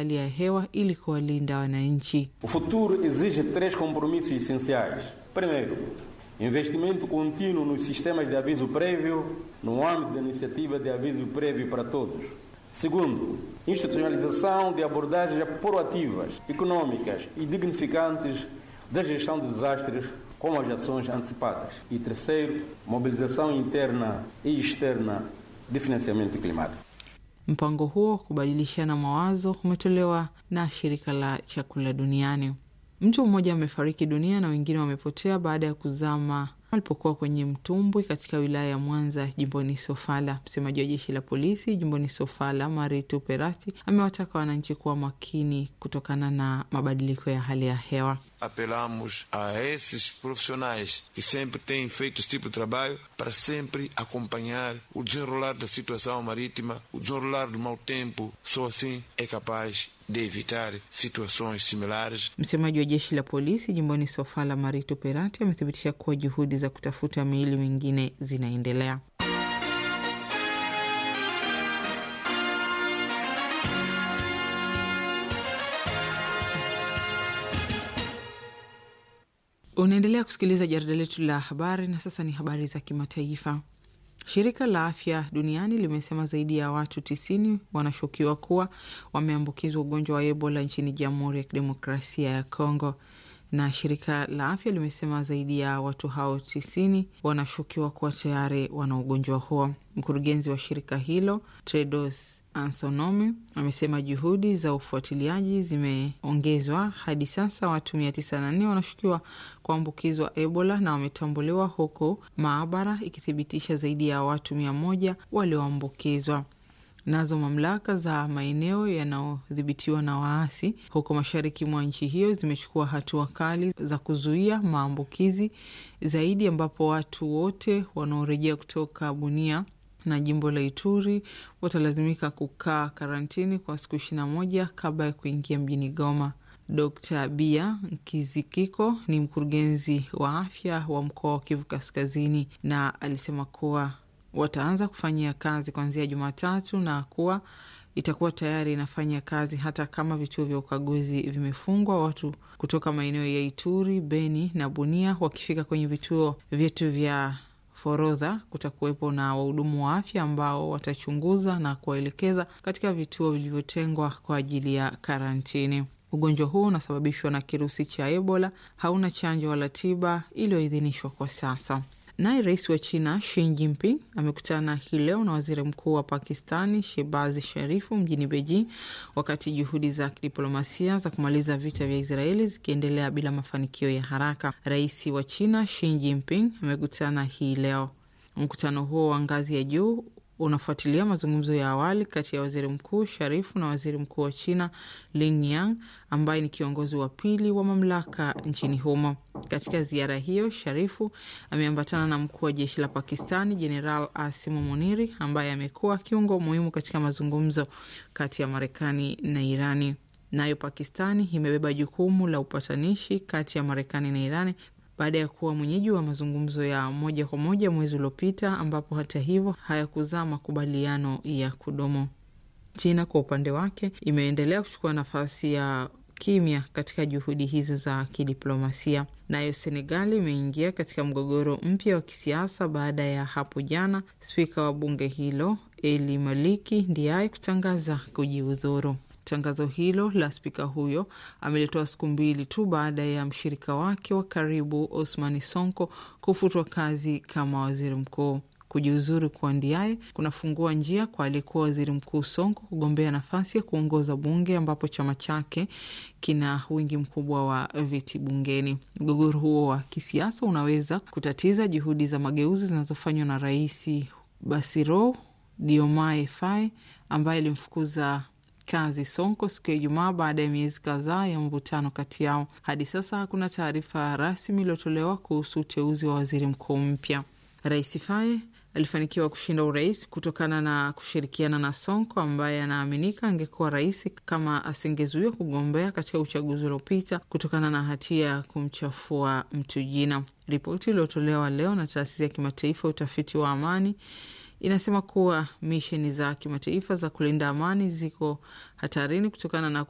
hali ya hewa ili kuwalinda wananchi. O futuro exige três compromissos essenciais. Primeiro, investimento contínuo nos sistemas de aviso prévio no âmbito da iniciativa de aviso prévio para todos. Segundo, institucionalização de abordagens proativas, econômicas e dignificantes da gestão de desastres como as ações antecipadas. E terceiro, mobilização interna e externa de financiamento climático. Mpango huo kubadilishana mawazo umetolewa na shirika la chakula duniani. Mtu mmoja amefariki dunia na wengine wamepotea baada ya kuzama alipokuwa kwenye mtumbwi katika wilaya ya Mwanza jimboni Sofala. Msemaji wa jeshi la polisi jimboni Sofala, Maritu Perati, amewataka wananchi kuwa makini kutokana na mabadiliko ya hali ya hewa. Apelamos a esses profissionais que sempre têm feito esse tipo de trabalho para sempre acompanhar o desenrolar da situação marítima, o desenrolar do mau tempo. Só assim é capaz de evitar situações similares. Msemaji wa jeshi la polisi jimboni Sofala, Maritu Perati, amethibitisha kuwa juhudi za kutafuta miili mingine zinaendelea. Unaendelea kusikiliza jarida letu la habari, na sasa ni habari za kimataifa. Shirika la Afya Duniani limesema zaidi ya watu tisini wanashukiwa kuwa wameambukizwa ugonjwa wa Ebola nchini Jamhuri ya Kidemokrasia ya Kongo, na shirika la afya limesema zaidi ya watu hao tisini wanashukiwa kuwa tayari wana ugonjwa huo. Mkurugenzi wa shirika hilo Tedros Adhanom amesema juhudi za ufuatiliaji zimeongezwa hadi sasa watu mia tisa na nne wanashukiwa kuambukizwa Ebola na wametambuliwa, huku maabara ikithibitisha zaidi ya watu mia moja walioambukizwa. Nazo mamlaka za maeneo yanayodhibitiwa na waasi huko mashariki mwa nchi hiyo zimechukua hatua kali za kuzuia maambukizi zaidi, ambapo watu wote wanaorejea kutoka Bunia na jimbo la Ituri watalazimika kukaa karantini kwa siku ishirini na moja kabla ya kuingia mjini Goma. Dr Bia Nkizikiko ni mkurugenzi wa afya wa mkoa wa Kivu Kaskazini, na alisema kuwa wataanza kufanyia kazi kuanzia Jumatatu na kuwa itakuwa tayari inafanya kazi hata kama vituo vya ukaguzi vimefungwa. Watu kutoka maeneo ya Ituri, Beni na Bunia wakifika kwenye vituo vyetu vya forodha, kutakuwepo na wahudumu wa afya ambao watachunguza na kuwaelekeza katika vituo vilivyotengwa kwa ajili ya karantini. Ugonjwa huu unasababishwa na kirusi cha Ebola, hauna chanjo wala tiba iliyoidhinishwa kwa sasa. Naye rais wa China Xi Jinping amekutana hii leo na waziri mkuu wa Pakistani Shehbaz Sharifu mjini Beijing, wakati juhudi za kidiplomasia za kumaliza vita vya Israeli zikiendelea bila mafanikio ya haraka. Rais wa China Xi Jinping amekutana hii leo. Mkutano huo wa ngazi ya juu unafuatilia mazungumzo ya awali kati ya waziri mkuu Sharifu na waziri mkuu wa China Lin Yang ambaye ni kiongozi wa pili wa mamlaka nchini humo. Katika ziara hiyo, Sharifu ameambatana na mkuu wa jeshi la Pakistani Jeneral Asimu Muniri ambaye amekuwa kiungo muhimu katika mazungumzo kati ya Marekani na Irani. Nayo Pakistani imebeba jukumu la upatanishi kati ya Marekani na Irani baada ya kuwa mwenyeji wa mazungumzo ya moja kwa moja mwezi uliopita, ambapo hata hivyo hayakuzaa makubaliano ya kudumu. China kwa upande wake imeendelea kuchukua nafasi ya kimya katika juhudi hizo za kidiplomasia. Nayo Senegali imeingia katika mgogoro mpya wa kisiasa baada ya hapo jana spika wa bunge hilo Eli Maliki Ndiaye kutangaza kujiuzuru. Tangazo hilo la spika huyo amelitoa siku mbili tu baada ya mshirika wake wa karibu Osmani Sonko kufutwa kazi kama waziri mkuu. Kujiuzuru kwa Ndiaye kunafungua njia kwa aliyekuwa waziri mkuu Sonko kugombea nafasi ya kuongoza bunge ambapo chama chake kina wingi mkubwa wa viti bungeni. Mgogoro huo wa kisiasa unaweza kutatiza juhudi za mageuzi zinazofanywa na Rais Bassirou Diomaye Faye ambaye alimfukuza kazi Sonko siku ya Ijumaa baada ya miezi kadhaa ya mvutano kati yao. Hadi sasa hakuna taarifa rasmi iliyotolewa kuhusu uteuzi wa waziri mkuu mpya. Rais Faye alifanikiwa kushinda urais kutokana na kushirikiana na Sonko ambaye anaaminika angekuwa rais kama asingezuiwa kugombea katika uchaguzi uliopita kutokana na hatia ya kumchafua mtu jina. Ripoti iliyotolewa leo na taasisi ya kimataifa ya utafiti wa amani inasema kuwa misheni za kimataifa za kulinda amani ziko hatarini kutokana na